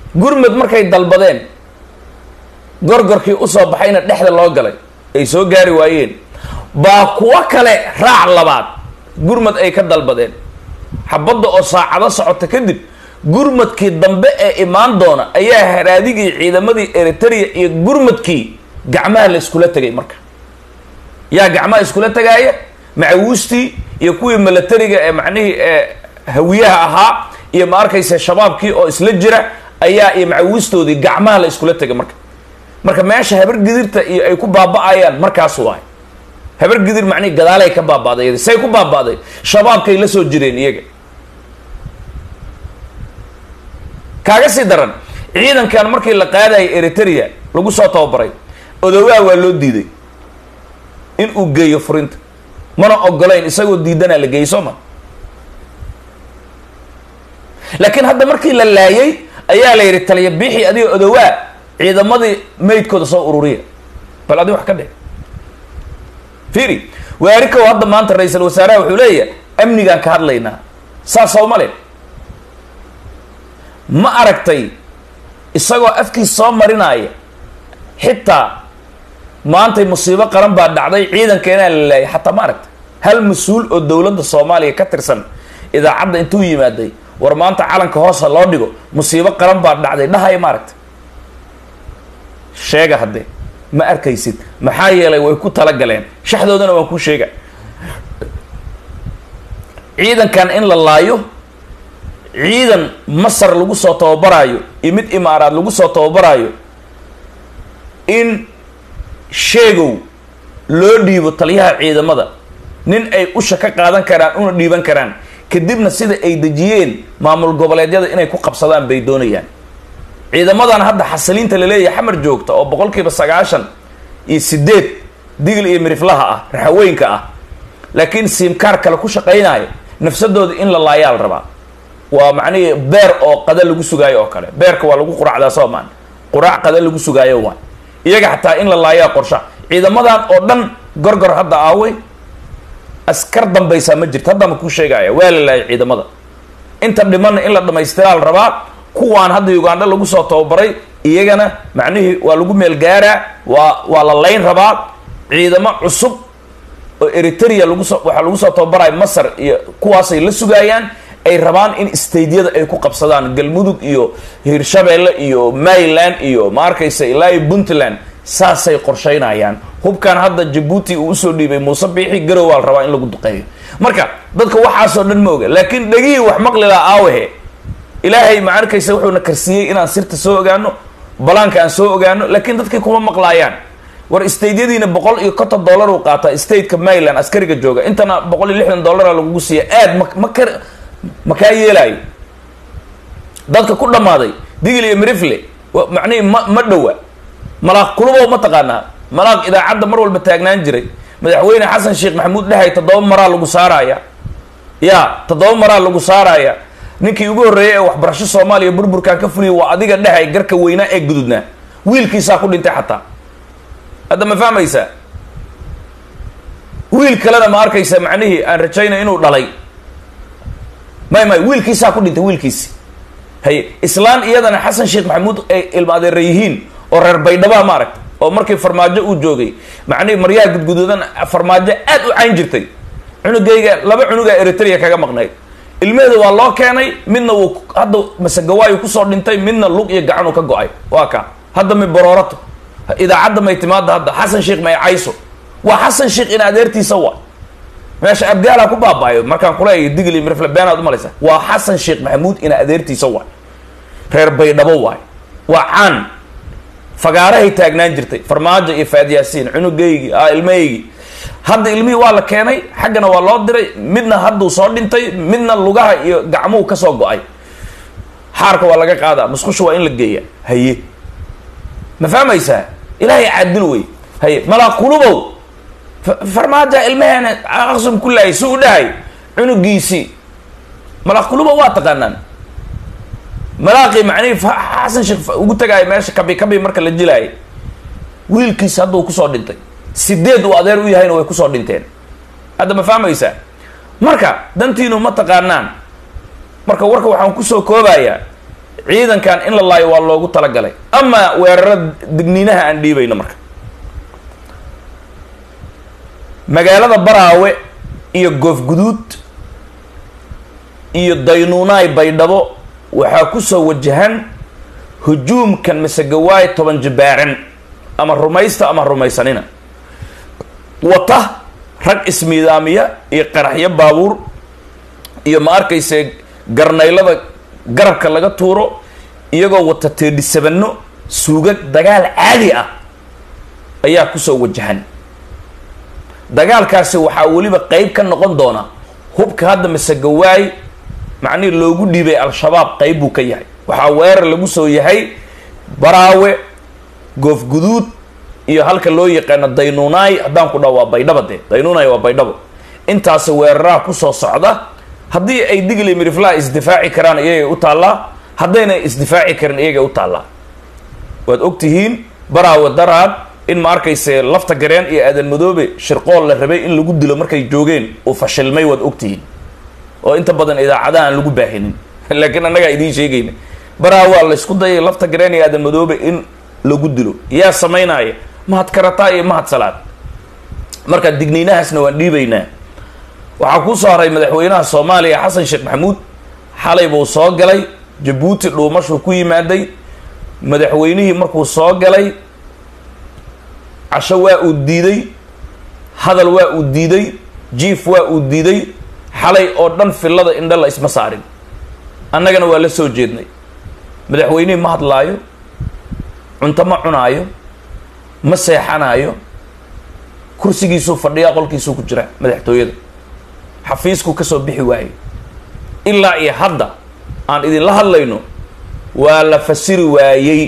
gurmud markay dalbadeen gorgorkii usoo baxayna dhexda loo galay ay soo gaari waayeen baa kuwo kale raac labaad gurmud ay ka dalbadeen xabadda oo saacado socota kadib gurmadkii dambe ee imaan doona ayaa haraadigii ciidamadii eritrea iyo gurmadkii gacmaha la iskula tegay marka yaa gacmaha iskula tegaaya macawiistii iyo kuwii milatariga ee macnihii ee hawiyaha ahaa iyo ma arkaysa shabaabkii oo isla jira ayaa iyo macawiistoodii gacmaha la iskula tegay marka marka meesha habar gidirta iyo ay ku baaba-ayaan markaas waay habar gidir macnihi gadaalay ka baaba'day say ku baaba'day shabaabkay la soo jireen iyaga kaaga sii daran ciidankan markii la qaadayay eritrea lagu soo tababaray odowaa waa loo diiday in uu geeyo furinta mana ogolayn isagoo diidanaa la geeyey soo ma laakiin hadda markii la laayay ayaa la yidhi taliya biixi adiga odowaa ciidamadii maydkooda soo ururiya bal adi wax ka dheh fiiri waarikow hadda maanta ra-iisal wasaaraha wuxuu leeyahay amnigaan ka hadlaynaa saas soo male ma aragtay isagoo afkiis soo marinaya xitaa maantay musiibo qaran baa dhacday ciidankeenaa la laayay xataa ma aragtay hal mas-uul oo dowladda soomaaliya ka tirsan idaacadda intuu yimaaday war maanta calanka hoosa loo dhigo musiibo qaran baa dhacday dhahaya ma aragtay sheega haddee ma arkaysid maxaa yeelay way ku talagaleen shaxdoodana waan kuu sheega ciidankan in la laayo ciidan masar lagu soo tababaraayo iyo mid imaaraad lagu soo tababaraayo in sheegow loo dhiibo taliyaha ciidamada nin ay usha ka qaadan karaan una dhiiban karaan kadibna sida ay dejiyeen maamul goboleedyada inay ku qabsadaan bay doonayaan ciidamadan hadda xasiliinta laleeyahay xamar joogta oo boqol kiiba sagaashan iyo sideed digl iyo miriflaha ah raxaweynka ah laakiin siimkaar kale ku shaqaynaayo nafsadooda in la laayaa la rabaa waa macnihii beer oo qada lagu sugaayo oo kale beerka waa lagu quraacdaa soo maan quraac qada lagu sugaayo waa iyaga xataa in la laayaa qorsha ciidamadan oo dhan gorgor hadda aawey askar dambaysaa ma jirto hadda ma kuu sheegaya waa la laayay ciidamada inta dhimanna in la dhamaystiraa la rabaa kuwaan hadda ugandha lagu soo tababaray iyagana macnihii waa lagu meel gaaraa waa waa la layn rabaa ciidamo cusub oo eritrea lagusoo waxaa lagu soo tababaraya masar iyo kuwaasay la sugaayaan ay rabaan in stadeyada ay ku qabsadaan galmudug iyo hirshabeelle iyo maryland iyo ma arkaysa ilaa iyo puntland saasay qorshaynayaan hubkan hadda jabuuti uu usoo dhiibay muuse biixi garow waa la rabaa in lagu duqeeyo marka dadka waxaasoo dhan ma oga laakiin dhegihii wax maqlilaa aawahe ilaahay ma arkaysa wuxuuna karsiiyey inaan sirta soo ogaano balaanka aan soo ogaano laakiin dadkii kuma maqlaayaan war stateyadiina boqol iyo konton dollar uu qaataa stateka maryland askariga jooga intana boqol iyo lixdan dollara lagugu siiya aad ma ma kar ma kaa yeelaayo dadka ku dhammaaday digil iyo mirifle macnihi ma ma dhowa malaaq kulubow ma taqaanaa malaaq idaacadda mar walba taagnaan jiray madaxweyne xasan sheekh maxamuud dhahay toddoba maraa lagu saaraya ya toddoba maraa lagu saaraya ninkii ugu horreeyay ee waxbarasho soomaaliya burburkan ka fuliyay waa adiga dhahay garka weynaa ee gududnaa wiilkiisaa ku dhintay xataa hadda ma fahmaysaa wiil kalena ma arkaysa macnihii aan rajaynay inuu dhalay may may wiilkiisaa ku dhintay wiilkiisi haye islaan iyadana xasan sheekh maxamuud ay ilma adeera yihiin oo reer baydhabaa ma aragta oo markii farmaajo uu joogay macnihi maryaha gudguduudan farmaajo aad u cayn jirtay cunugayga laba cunugaa eritrea kaga maqnayd ilmeheeda waa loo keenay midna wuu hadda masegawaayu kusoo dhintay midna lug iyo gacanuu ka go-ay waa ka hadda may baroorato idaacadda may timaada hadda xasan sheekh may cayso waa xasan sheekh in adeertiisa wa meesha abgaala ku baabaayo markaan kuleeyahay digli mirfle beenaad umalaysa waa xasan sheekh maxamuud ina adeertiisa waay reer baydhabo waay waa caan fagaarahay taagnaan jirtay farmaajo iyo faadyaasiin cunugaygii a ilmahaygii hadda ilmihii waa la keenay xaggana waa loo diray midna hadduu soo dhintay midna lugaha iyo gacmuhu kasoo go-ay xaarka waa laga qaadaa musqusha waa in la geeya haye ma fahmaysaa ilaahay caadil wey haye malaa qulubow farmaaja ilmaheena aqsum ku laayay si u dhahay cunugiisii malaa qulubow waa taqaanaan malaaqii macnihi xasan sheekh ugu tagaayo meesha kabi kabi marka la jilaayay wiilkiisi hadduu kusoo dhintay sideed uu adeer u yahayna way kusoo dhinteen hadda ma fahmaysaa marka dantiinu ma taqaanaan marka warka waxaan kusoo koobayaa ciidankan in la laayo waa loogu talagalay ama weerarada digniinaha aan dhiibayno marka magaalada baraawe iyo goofguduud iyo daynuunaay baydhabo waxaa kusoo wajahan hujuumkan masegawaay toban jibaaran ama rumaysta ama rumaysanina wata rag ismiidaamiya iyo qaraxyo baabuur iyo ma arkayse garnaylada garabka laga tuuro iyagoo wata teedhisabano suugag dagaal caadi ah ayaa kusoo wajahan dagaalkaasi waxaa weliba qeyb ka noqon doona hubka hadda masegawaay macnihii loogu dhiibay al-shabaab qeyb buu ka yahay waxaa weerar lagu soo yahay baraawe goofguduud iyo halka loo yaqaano daynuunaay haddaan ku dhaho waa baydhaba dee daynuunaay waa baydhabo intaasi weeraraha kusoo socda haddii ay digli miriflaha isdifaaci karaan iyagay u taallaa haddayna isdifaaci karin iyagay u taallaa waad ogtihiin baraawe daraad in ma arkayse lafta gareen iyo aadan madoobe shirqool la rabay in lagu dilo markay joogeen uu fashilmay waad ogtihiin oo inta badan idaacadaha aan lagu baahinin laakiin annagaa idiin sheegayna baraawaa la isku dayay lafta gareen iyo aadan madoobe in lagu dilo yaa samaynaya mahad karataa iyo mahad salaad marka digniinahaasna waan dhiibaynaa waxaa kusoo haray madaxweynaha soomaaliya xasan sheekh maxamuud xalay buu soo galay jabuuti dhuumashuu ku yimaaday madaxweynihii markuu soo galay casho waa uu diiday hadal waa uu diiday jiif waa uu diiday xalay oo dhan fillada indha la isma saarin annagana waa la soo jeednay madaxweynihii ma hadlaayo cunto ma cunaayo ma seexanaayo kursigiisuu fadhiyaa qolkiisuu ku jira madaxtooyada xafiiskuu kasoo bixi waayey ilaa iyo hadda aan idinla hadlayno waa la fasiri waayey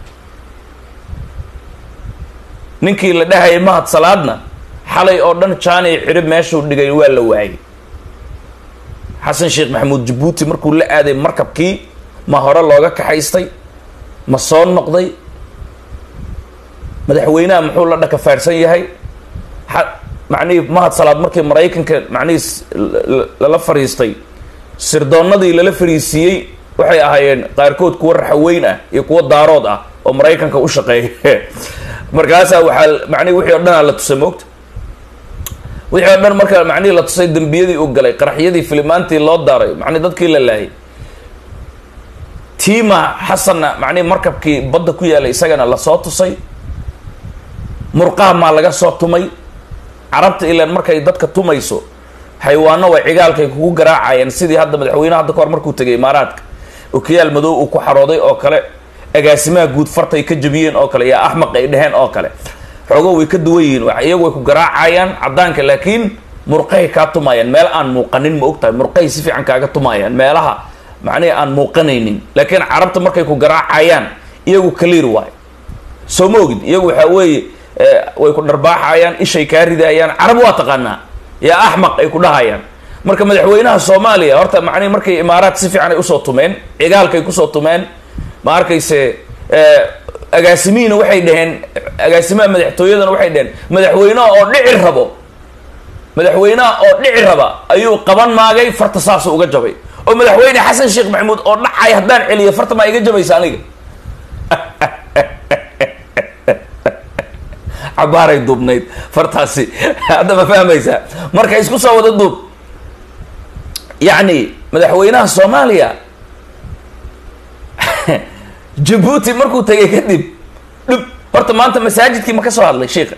ninkii la dhahayay mahad salaadna xalay oo dhan jaani xidhib meeshuu dhigay waa la waayey xasan sheekh maxamuud jabuuti markuu la aaday markabkii ma hore looga kaxaystay ma soo noqday madaxweynaha muxuu la dhakafaarsan yahay macnihii mahad salaad markii maraykanka macnihii lala fariistay sirdoonnadii lala fariisiiyey waxay ahaayeen qaarkood kuwa raxaweyn ah iyo kuwa daarood ah oo maraykanka u shaqeeya markaasaa waxaa macnihi wixii o dhanaa la tusay moogta wixii o dhan marka macnihii la tusay dembiyadii uu galay qaraxyadii filimaantii loo daaray macnihi dadkii la laayay tiima xasanna macnihi markabkii badda ku yaalay isagana lasoo tusay murqaha maa laga soo tumay carabta ilaan markay dadka tumayso xayawaano way cigaalkay kugu garaacayeen sidii hadda madaxweyneha hadda kahor markuu tegay imaaraadka okiyaal madow uu ku xarooday oo kale agaasimaha guud fartay ka jabiyeen oo kale yaa axmaq ay dheheen oo kale xoogo way ka duwan yihiin iyagu way ku garaacayaan caddaanka laakiin murqahay kaa tumayaan meel aan muuqanin ma og tahay murqahay si fiican kaaga tumayaan meelaha macnihi aan muuqanaynin laakiin carabta markay ku garaacayaan iyagu clear waay soo ma ogid iyagu waxaa weeye way ku dharbaaxayaan ishay kaa ridayaan carab waa taqaanaa yaa axmaq ay ku dhahayaan marka madaxweynaha soomaaliya horta macnihi markay imaaraad si fiican ay usoo tumeen cigaalkay kusoo tumeen ma arkayse agaasimihiina waxay dhaheen agaasimaha madaxtooyadana waxay dhaheen madaxweynaha oo dhici rabo madaxweynaha oo dhici raba ayuu qaban maagay farta saasu uga jabay oo madaxweyne xasan sheekh maxamuud oo dhacay haddaan celiyo farta maa iga jabaysa aniga cabaaray duubnayd fartaasi hadda ma fahmaysaa marka isku soo wada duub yacni madaxweynaha soomaaliya jabuuti markuu tegay kadib dhub horta maanta masaajidkii ma ka soo hadlay sheika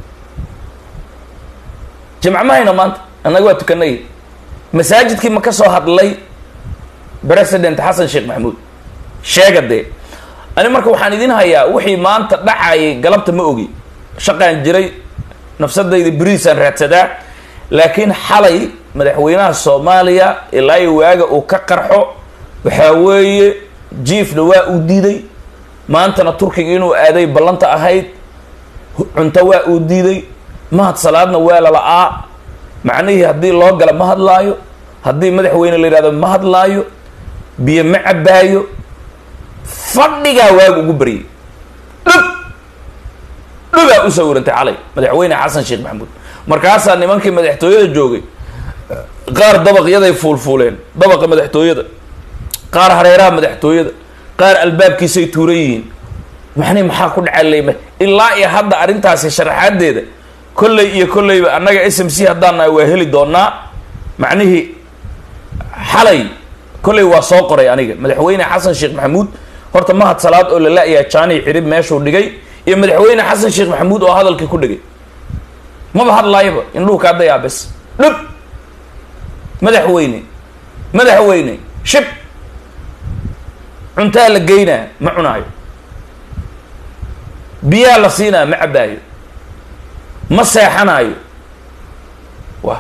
jimc mahayno maanta annaga waa tukanay masaajidkii ma ka soo hadlay president xasan sheekh maxamuud sheega dee ani marka waxaan idin hayaa wixii maanta dhacayay galabta ma ogi shaqaan jiray nafsadayda beriisaan raadsadaa laakiin xalay madaxweynaha soomaaliya ilaa iyo waaga uu ka qarxo waxaa weeye jiifna waa uu diiday maantana turkiga inuu aaday ballanta ahayd cunto waa uu diiday mahad salaadna waa lala-aa macnihii haddii loo gala ma hadlaayo haddii madaxweyne la yidhahdo ma hadlaayo biyo ma cabaayo fadhigaa waaga ugu baryay dhub dhubaa u sawirantay calay madaxweyne xasan sheekh maxamuud markaasaa nimankii madaxtooyada joogay qaar dabaqyaday fuulfuuleen dabaqa madaxtooyada qaar hareeraha madaxtooyada qaar albaabkiisay tuuran yihiin maxni maxaa ku dhacaleyma ilaa iyo hadda arrintaasi sharaxaadeeda kolley iyo kolleyba annaga s m c haddaan nahay waa heli doonaa macnihii xalay kolley waa soo qoray aniga madaxweyne xasan sheekh maxamuud horta mahad salaad oo la la-yahay jaani cirib meeshuu dhigay iyo madaxweyne xasan sheekh maxamuud oo hadalkii ku dhigay maba hadlaayaba indhuhu kaa dayaa bes dhub madaxweyne madaxweyne shib cuntaa la geynaa ma cunaayo biyaa la siinaa ma cabbaayo ma seexanaayo wa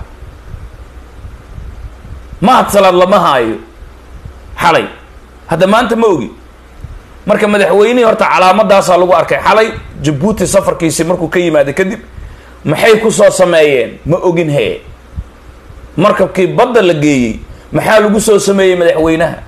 mahad salaad lama haayo xalay hadda maanta ma ogi marka madaxweynihii horta calaamadaasaa lagu arkay xalay jabuuti safarkiisi markuu ka yimaaday kadib maxay kusoo sameeyeen ma ogin hee markabkii badda la geeyey maxaa lagu soo sameeyey madaxweynaha